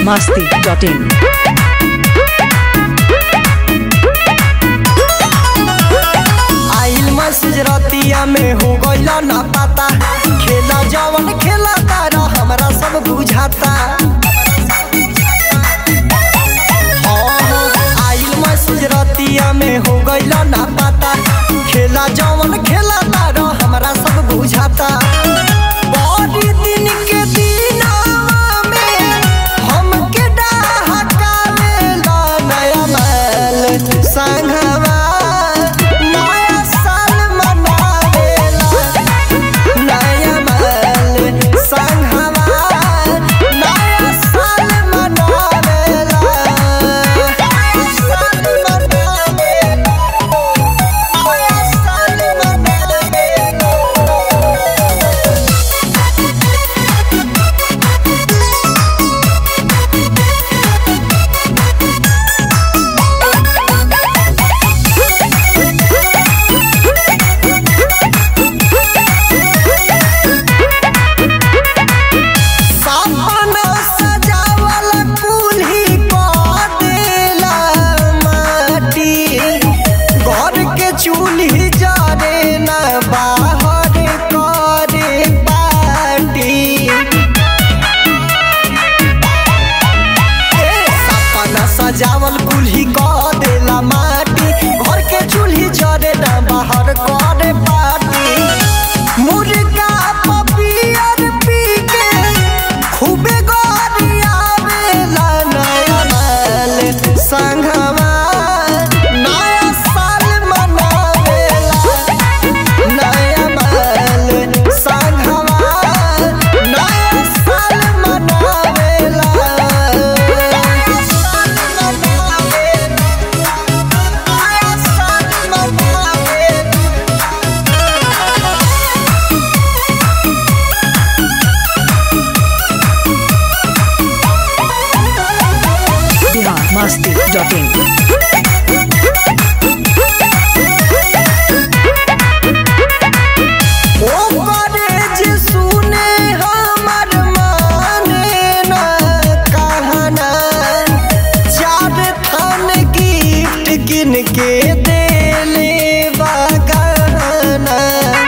masti.in. आइल message रतिया में हो गइल ना पता खेला जवन खेला तारा हमरा सब बुझाता हाँ, हाँ, आइल मैसेज रतिया में हो गइल ना पता खेला जवन खेला तारा हमरा सब बुझाता बड़ी दिन के दिनवा में हमके डहकावेला नया माल संघवा नया साल मनावेला नया माल संघवा नया साल मनावेला नया साल मनावेला नया साल मनावेला सपना सजावल कुल्ही कऽ देला माटी घर के चूल्ही जरे न बाहर करे पाटी ए, सपना सजावल कुल्ही कऽ देला माटी घर के चूल्ही जरे न बाहर करे पाटी मुर्गा पपियर पी के खूबे गरियावेला नया माल संघवा नया साल मनावेला नया माल संघवा नया साल मनावेला नया साल मनावेला नया साल मनावेला Bihar masti.in. ओकरे जे सुने हमर माने न कहना चार थान गिफ्ट किन के देले बगहना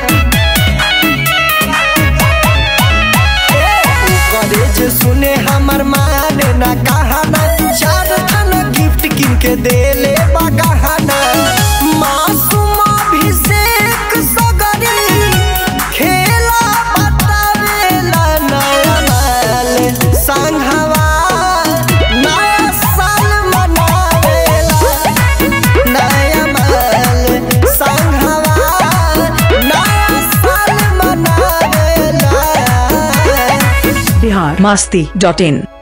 ओकरे जे सुने हमर माने न कहना चार थान गिफ्ट किन के देले बगहना मासूम अभिषेक सगरी खेला बतावेला नया माल संघवा नया साल मनावेला नया माल संघवा नया साल मनावेला Bihar masti.in.